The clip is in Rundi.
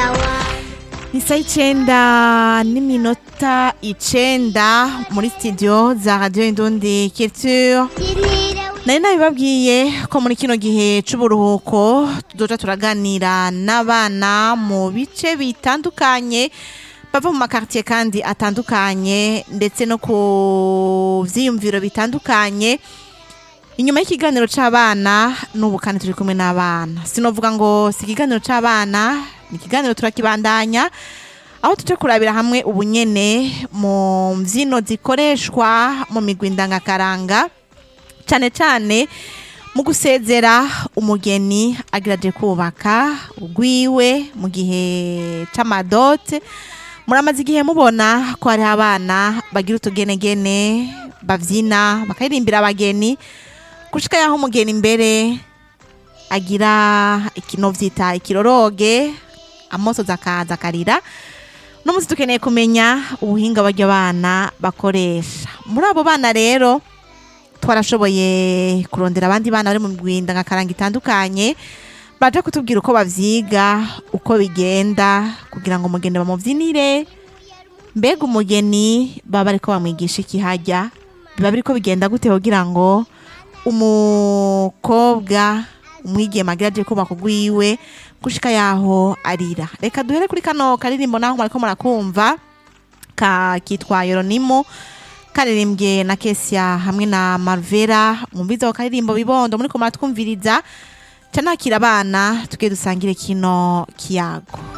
Isa icenda n'iminota icenda muri studio za Radio Indundi Culture nari nabibabwiye ko muri kino gihe c'uburuhuko tuzoja turaganira n'abana mu bice bitandukanye bava mu makartier kandi atandukanye ndetse no ku vyiyumviro bitandukanye inyuma y'ikiganiro c'abana n'ubu kandi turi kumwe n'abana sinovuga ngo si ikiganiro c'abana ni ikiganiro turakibandanya aho tuje kurabira hamwe ubunyene mu mvyino zikoreshwa mu migwi ndangakaranga cane cane mu gusezera umugeni agiraje kubaka ugwiwe mu gihe c'amadote muramaze igihe mubona ko hariho abana bagira utugenegene bavyina bakaririmbira abageni gushika yaho umugeni imbere agira ikino vyita ikiroroge amosozi akaza akarira no musi dukeneye kumenya ubuhinga baryo bana bakoresha muri abo bana rero twarashoboye kurondera abandi bana bari mu migwinda nka karanga itandukanye baje kutubwira uko bavyiga uko bigenda kugira ngo umugeni bamuvyinire mbega umugeni baba bariko bamwigisha iki harya biba biriko bigenda gute kugira ngo umukobwa umwigeme agira aje kubaka ugwiwe gushika yaho arira reka duhere kuri kano karirimbo naho mwariko murakumva ka kitwa yoronimo karirimbye na kesia hamwe na marvera mwumvize ako karirimbo bibondo muriko muratwumviriza ca nakira abana tugiye dusangire kino kiyago